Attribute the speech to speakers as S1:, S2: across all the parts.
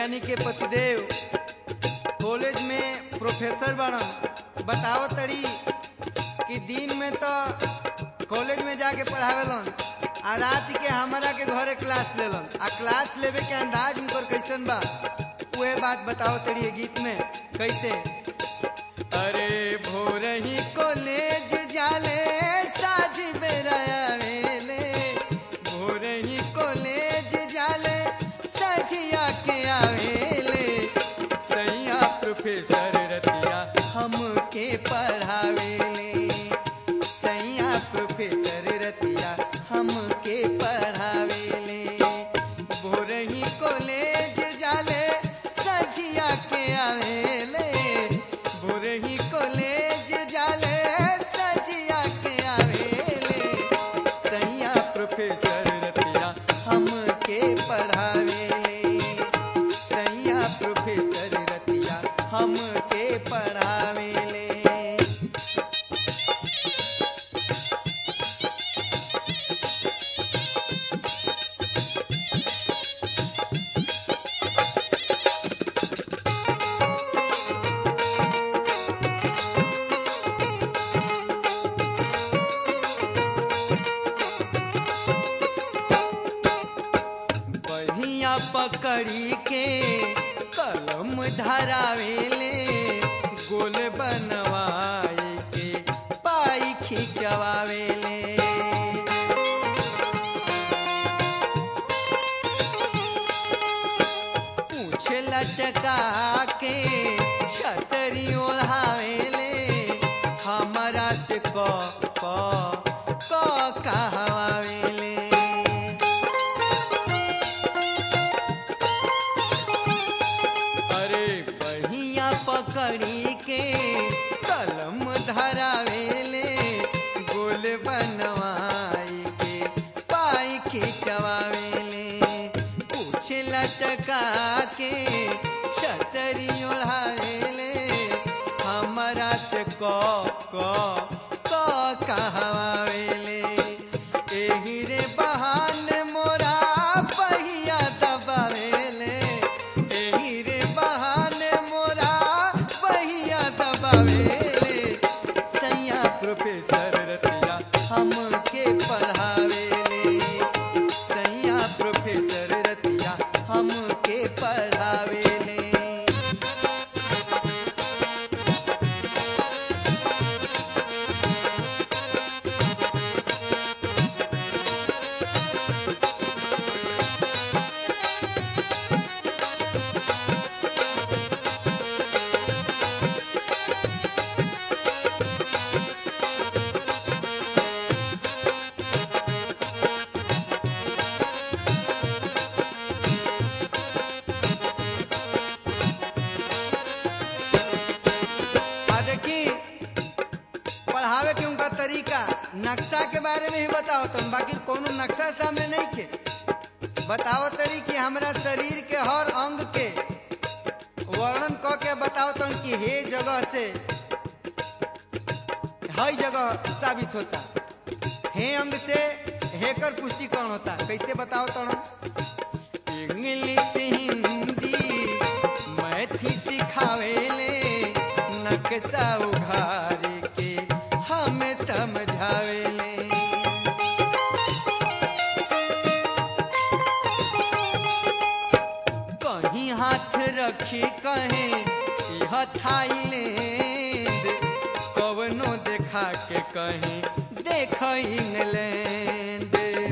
S1: यानी के पतिदेव कॉलेज में प्रोफेसर बनन बताओ तड़ी कि दिन में तो कॉलेज में जाके पढ़ावेलन आ रात के हमारा के घरे क्लास लेलन आ क्लास लेवे के अंदाज उनकर कैसन बा उहे बात बताओ तड़ी ये गीत में कैसे अरे भोर ही कॉलेज जाले साझ बेरा आवेले भोर ही कॉलेज जाले सझिया के आवेले सैया प्रोफेसर रतिया हमके पढ़ावेले सैया प्रोफेसर रतिया हमके पढ़ावेले भोर ही कॉलेज जाले सझिया के आवेले भोर ही कॉलेज जाले सजिया के आवेले सैया प्रोफेसर रतिया हमके पढ़ावेले सैया प्रोफेसर रतिया हमके पढ़ावेले बढ़िया पकड़ी के कलम धरावेले गोल बनवाए के पाई खिंचवावेले पूछ लटका के छतरी ओढ़ावेले हमारा से क क क कहवावेले अरे बढ़िया पकड़ी के कलम धरावेले गोल बनवाई के पाई खिंचवावेले पूछ लटका के छतरी ओढ़ावेले हमारा से क क क कहवावेले एही रे बहाने मोरा पहिया दबावेले एही रे बहाने मोरा पहिया दबावेले सैया प्रोफेसर रतिया हमके पढ़ावेले सैया प्रोफेसर रतिया हमके पढ़ावेले आ देखी पढ़ावे के उनका तरीका नक्शा के बारे में ही बताओ तुम बाकी कोनो नक्शा सामने नहीं के बताओ तरी कि हमरा शरीर के हर अंग के वर्णन क के बताओ तुम कि हे जगह से हई जगह साबित होता हे अंग से हेकर पुष्टिकरण होता कैसे बताओ तुम इंग्लिश हिंदी मैथी सिखावेले नक्शा उघार के हमें समझावेले कहीं हाथ रखी कहे यह थाईलैंड कवनो देखा के कहीं देख इंग्लैंड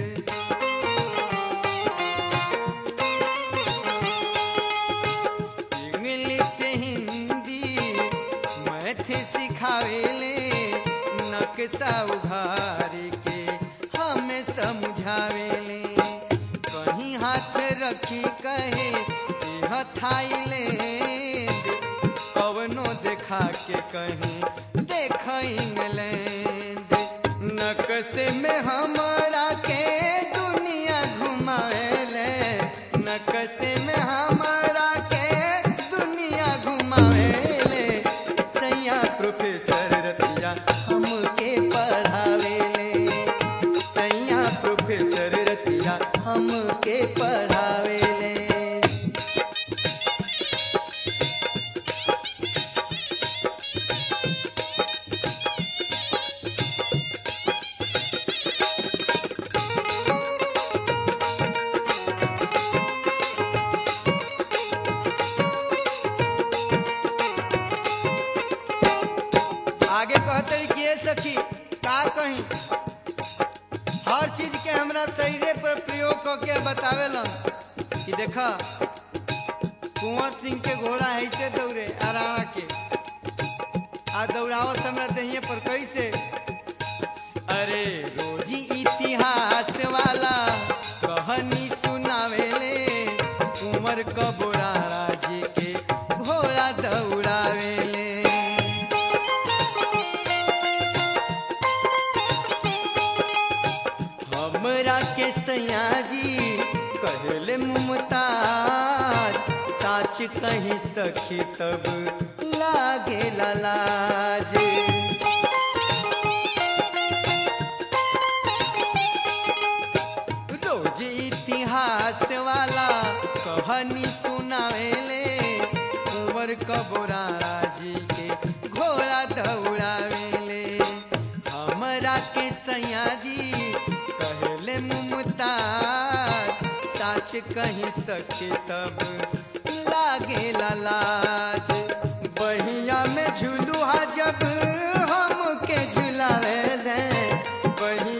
S1: इंग्लिश हिंदी मैथ सिखावेले नक्शा उघार के हमें समझावेले कहीं हाथ रखी कहे यह थाईलैंड कवनो देखा के कहीं देख इंग्लैंड नक्शे में हमारा के दुनिया घुमावेले नक्शे में हमारा के दुनिया घुमावेले सैया प्रोफेसर रतिया हमके पढ़ावेले सैया प्रोफेसर रतिया हमके पढ़ावेले हमरा शरीरे पर प्रयोग करके बतावेलन कि देख कुंवर सिंह के घोड़ा हैसे दौड़े आराणा के आ दौड़ावत हमरा दहिए पर कैसे अरे रोजी इतिहास वाला कहानी सुनावेले उमर कबोरा राजी के घोड़ा दौड़ावेले हमरा के सयाजी कहले मुमताज साच कहीं सखी तब लागे लाज रोज इतिहास वाला कहानी सुनावेले कुंवर कबोरा राजी के घोड़ा दौड़ावेले हमरा के सयाजी कहले मुमताज साच कहीं सके तब लागे लाज बहिया में झुलुहा जब हम के झुलावे दे बहिया